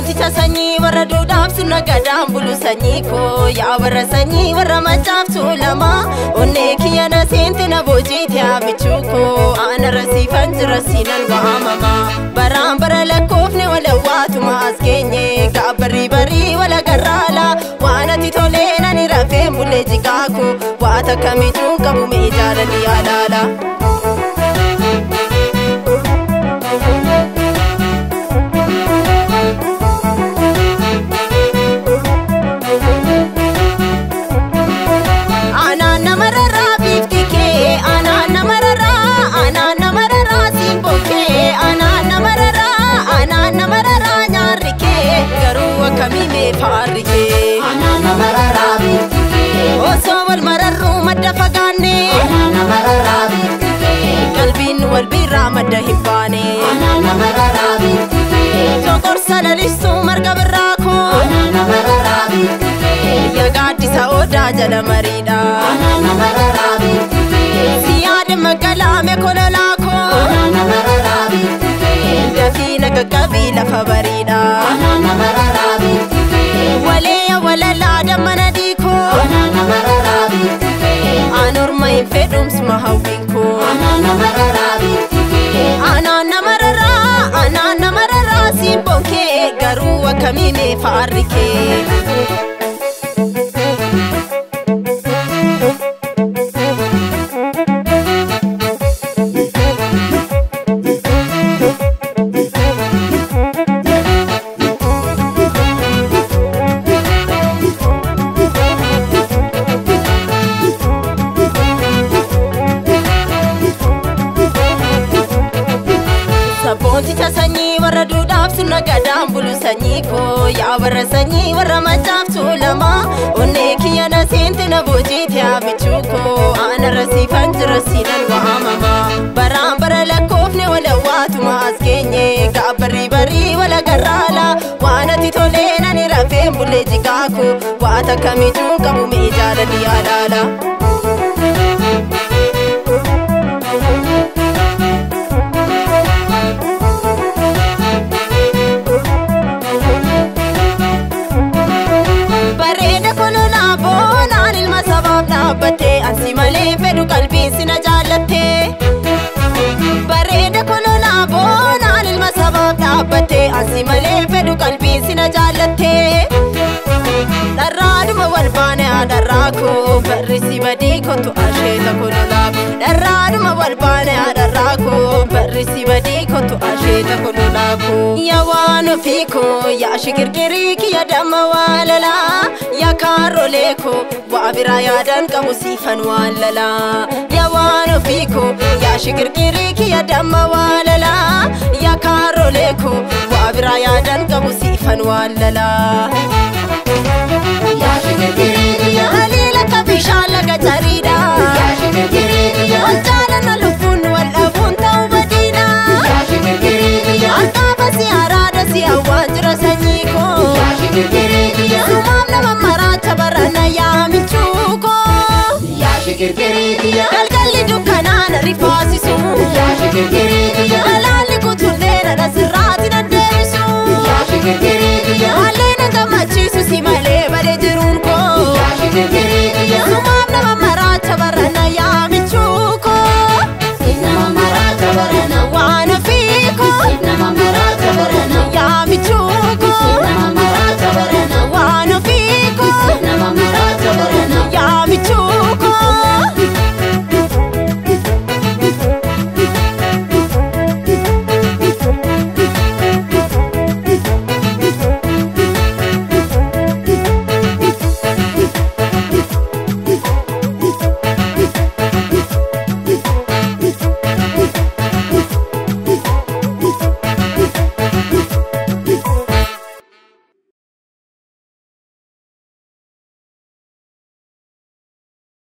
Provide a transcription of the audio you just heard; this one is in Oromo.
Sabboonticha sanyii warra duudhaaf sunna gadaan bulu sanyii koo yaa warra sanyii warra machaaf tuulama onnee kiyya na seente na boojiite haamichuu koo ana rasiifan jira siinan waamama baraan bara lakkoofne wala waatuma as geenye gaabbarii barii wala garraala waan ati tolee nani rafeen bulee jikaako waata kamituu qabu mee jaalali alaala. Anaan namararraa bifti kee anaan namararraa anaan namararraa simboo kee anaan namararraa anaan namararraa nyaarri kee garuu akkamii mee faarri kee Anaan namararraa bifti kee. osoo wal mararruu madda fagaanne Anaan namararraa bifti kee. qalbiin wal biirraa madda hin baane Anaan namararraa bifti kee. joqorsa lalistuu marga birraa koo Anaan namararraa bifti kee. ya gaaddisa odaa jala mariidha Anaan namararraa bifti kee. si yaada magalaame kololaa koo Anaan namararraa bifti kee. dafii na qaqqabii lafa bariidha Anaan namararraa bifti kee. walee walalaa dammana diikoo Anaan namararraa bifti kee. anorma hin fedhumsuma hawwiinkoo Anaan namararraa bifti kee. anaan namararraa anaan namararraa simboon kee garuu akkamii mee faarri kee Sabboonticha sanyii warra duudhaaf sunna gadaan bulu sanyii koo yaa warra sanyii warra machaaf tuulama onnee kiyya na seente na boojiite haamichuu koo ana rasiifan jira siinan waamama baraan bara lakkoofne wala waatuma as geenye gaabbarii barii wala garraala waan ati tolee nani rafeen bulee jikaako waata kamituu qabu mee jaalali alaala. bareeda kololaa boonaan ilma sabaaf dhaabbattee ansi malee fedhu qalbiin sina jaallattee bareeda kololaa boonaan ilma sabaaf dhaabbattee ansi malee fedhu qalbiin sina jaallattee dharraadhuma wal baane haadharraa koo barrisi badii kottu asheeta kololaa dharraadhuma wal baane haadharraa koo barrisi badii kottu asheeta kololaa koo yaa waan ofii koo yaa shikirkirii kiyya damma waalalaa yaa kaarrolee koo waa biraa yaadan qabu siifan waalalaa yaa waan ofii koo yaa shikirkirii kiyya damma waalalaa yaa kaarrolee koo waa biraa yaadan qabu siifan waalalaa. Yaa shikirkirii kiyya. Haliila akka bishaan laga jariidha. Yaa shikirkirii kiyya. Wal jaalala lubbuun wal dhabuun ta'uu badiidha. Yaa shikirkirii kiyya. Alqaaba si araada si hawwaan jira sanyii koo. Yaa shikirkirii kiyya. Sumaaf nama maraacha barana yaa michuu koo. Yaa shikirkirii kiyya. Galgalli dukkanaan rifaasisu. Yaa shikirkirii